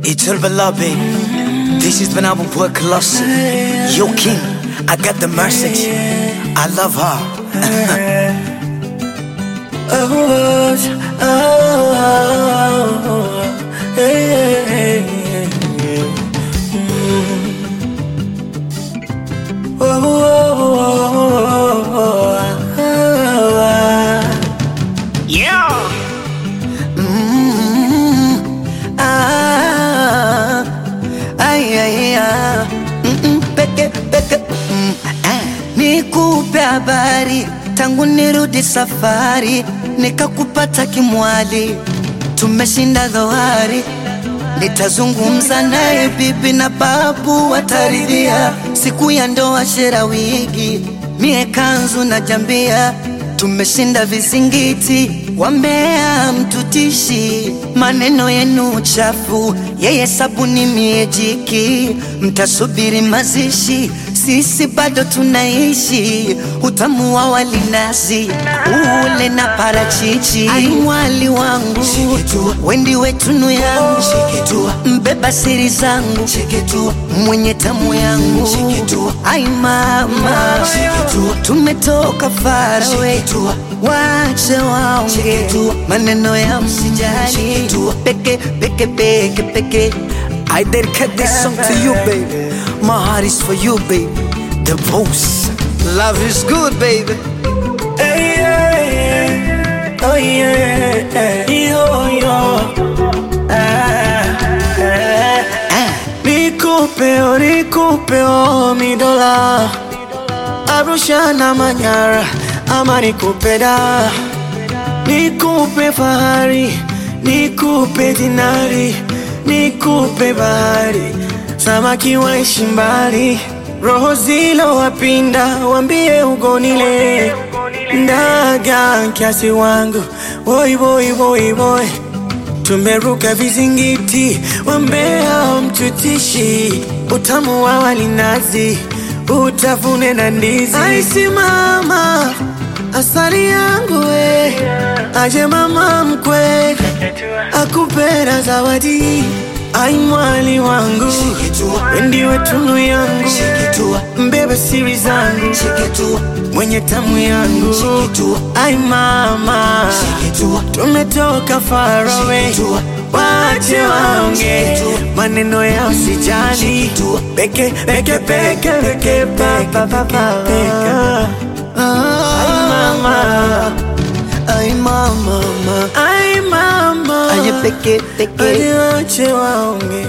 It's all love, baby. This is when I will work closer. Yo, King, I got the message. I love her. Oh, oh, oh, hey, hey, hey, hey. Mm. Oh, oh, oh, oh, oh, Yeah. ah, ay, ay, ah. Mm-mm, peke, peke, mm, ah. Nikupe habari tangu nirudi safari, nikakupata kimwali, tumeshinda dhoari. Nitazungumza naye bibi na babu wataridhia, siku ya ndoa shera wigi, mie kanzu na jambia, tumeshinda vizingiti, wambea mtutishi, maneno yenu chafu, yeye sabuni mie jiki, mtasubiri mazishi, sisi bado tunaishi, utamu wa walinazi ule na parachichi, ai mwali wangu wendi wetunu yangu mbeba siri zangu mwenye tamu yangu ai mama tumetoka farawe wache waonge maneno ya msijali peke peke peke peke I dedicate this song to you, baby. My heart is for you, baby. The most. Love is good, baby. Hey, yeah, yeah. Oh, yeah, yeah. Yo, yo. Ah, ah. Nikupe, oh, nikupe, oh, mi dola Arusha na Manyara ama nikupe da Nikupe fahari, nikupe dinari, nikupe bahari Samaki waishi mbali, roho zilo wapinda, wambie ugonile Ndaga kiasi wangu, boy boy boy boy Tumeruka vizingiti, wambea mtutishi, utamu wa walinazi, utafune na ndizi. Aisimama asali yangu we, aje mama mkwe, akupera zawadi. Ai mwali wangu, ndiwe tunu yangu, mbebe siri zangu, mwenye tamu yangu. Ai mama, tumetoka far away, wache waonge maneno ya usijali, peke peke peke peke pa pa pa pa. Ai mama, Ay, mama, mama. ai mama, Aye, peke, peke. Aje wache waonge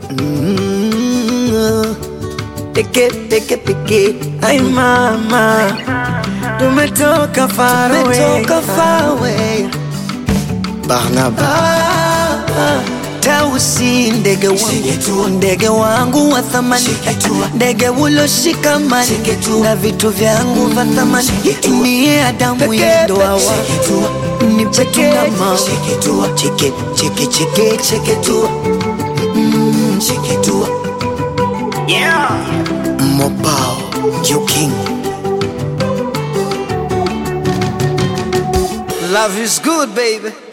Mm, Peke, peke, peke. Ai mama, tumetoka far away, Tumetoka far away. Barnaba. Tausi ndege wangu, ndege wangu wa thamani, ndege uloshikamani na vitu vyangu vya thamani. Mie Adamu ya ndoa wangu, ni peke na mama. Cheke, cheke, cheke, cheke tu. Mm, cheke tu. Mobile, you king. Love is good, baby.